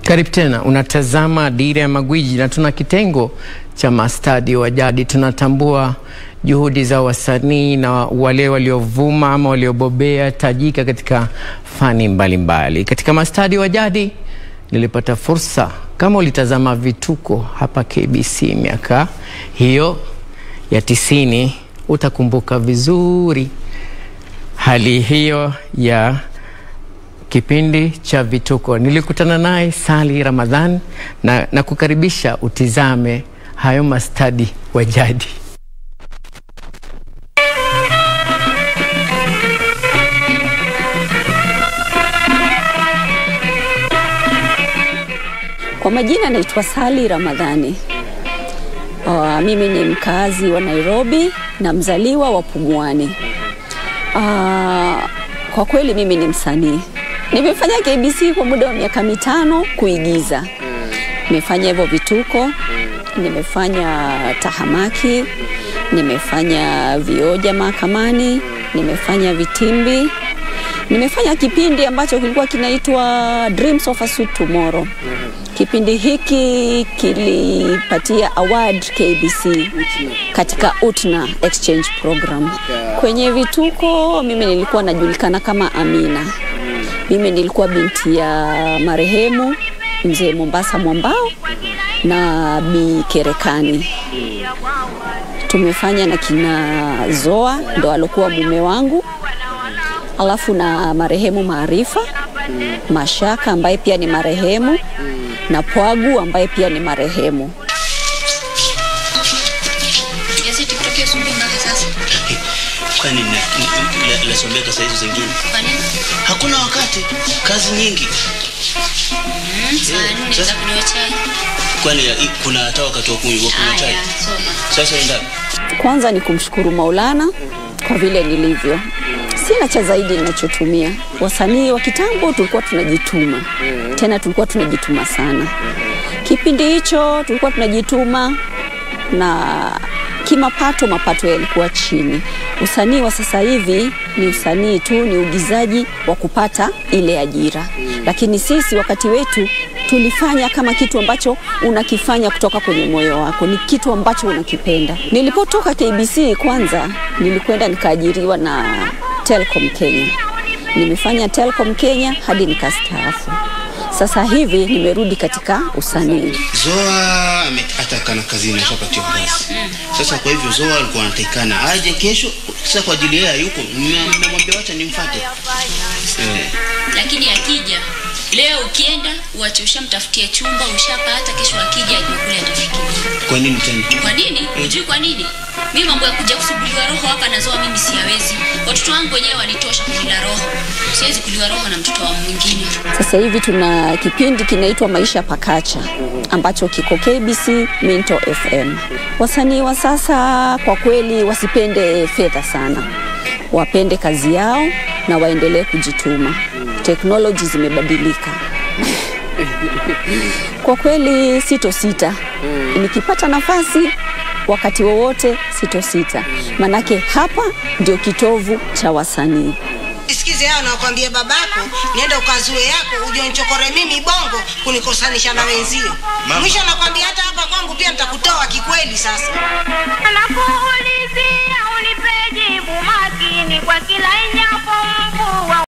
Karibu tena, unatazama Dira ya Magwiji na tuna kitengo cha mastadi wa jadi. Tunatambua juhudi za wasanii na wale waliovuma ama waliobobea tajika katika fani mbalimbali mbali. Katika mastadi wa jadi nilipata fursa, kama ulitazama vituko hapa KBC miaka hiyo ya tisini, utakumbuka vizuri hali hiyo ya kipindi cha vituko. Nilikutana naye Sali Ramadhan na, na kukaribisha utizame hayo mastadi wa jadi. Kwa majina naitwa Sali Ramadhani. Uh, mimi ni mkazi wa Nairobi na mzaliwa wa Pumwani. Uh, kwa kweli mimi ni msanii. Nimefanya KBC kwa muda wa miaka mitano kuigiza. Nimefanya hivyo vituko, nimefanya tahamaki, nimefanya vioja mahakamani, nimefanya vitimbi, nimefanya kipindi ambacho kilikuwa kinaitwa Dreams of a Sweet Tomorrow. Kipindi hiki kilipatia award KBC katika UTNA exchange program. Kwenye vituko mimi nilikuwa najulikana kama Amina. Mimi nilikuwa binti ya marehemu mzee Mombasa Mwambao na Bi Kerekani. Tumefanya na kina Zoa ndo alokuwa mume wangu, alafu na marehemu Maarifa Mashaka ambaye pia ni marehemu na Pwagu ambaye pia ni marehemu. Kwani nasomeka saa hizo zingine? Hakuna wakati, kazi nyingi. Sasa- Kwani i- kuna hata wakati wa kunywa wa kunywa chai? Sasa enda Kwanza ni kumshukuru Maulana kwa vile nilivyo. Sina cha zaidi ninachotumia. Wasanii wa kitambo tulikuwa tunajituma, tena tulikuwa tunajituma sana. Kipindi hicho tulikuwa tunajituma na kimapato, mapato yalikuwa chini. Usanii wa sasa hivi ni usanii tu, ni uigizaji wa kupata ile ajira, lakini sisi wakati wetu tulifanya kama kitu ambacho unakifanya kutoka kwenye moyo wako, ni kitu ambacho unakipenda. Nilipotoka KBC kwanza, nilikwenda nikaajiriwa na Telcom Kenya. Nimefanya Telcom Kenya hadi nikastaafu. Sasa hivi nimerudi katika usanii. Zoa ame- atakana kazini ashapatiwa kazi. Sasa kwa hivyo Zoa alikuwa anatakikana aje kesho. Sasa kwa ajili yeye hayuko, nime- nimemwambia wacha nimfuate. Eh. lakini akija leo ukienda uache ushamtafutia chumba ushapata kesho akija ajue kule atafikiria Kwa nini tena? kwa nini hujui kwa nini mi mambo ya kuja kusuguliwa roho hapa nazoa mimi siyawezi watoto wangu wenyewe wanitosha kulila roho siwezi kuliwa roho na mtoto wa mwingine Sasa hivi tuna kipindi kinaitwa Maisha Pakacha ambacho kiko KBC Minto FM. Wasanii wa sasa kwa kweli wasipende fedha sana, wapende kazi yao na waendelee kujituma. Teknoloji zimebadilika. Kwa kweli sitosita, nikipata nafasi wakati wowote sitosita, manake hapa ndio kitovu cha wasanii. Sikize hao nakwambia babako, nienda ukazue yako uje unichokore mimi bongo kunikosanisha na wenzio. Mwisho nakwambia hata hapa kwangu pia nitakutoa kikweli sasa. Nakuulizia unipe jibu makini kwa kila inyapo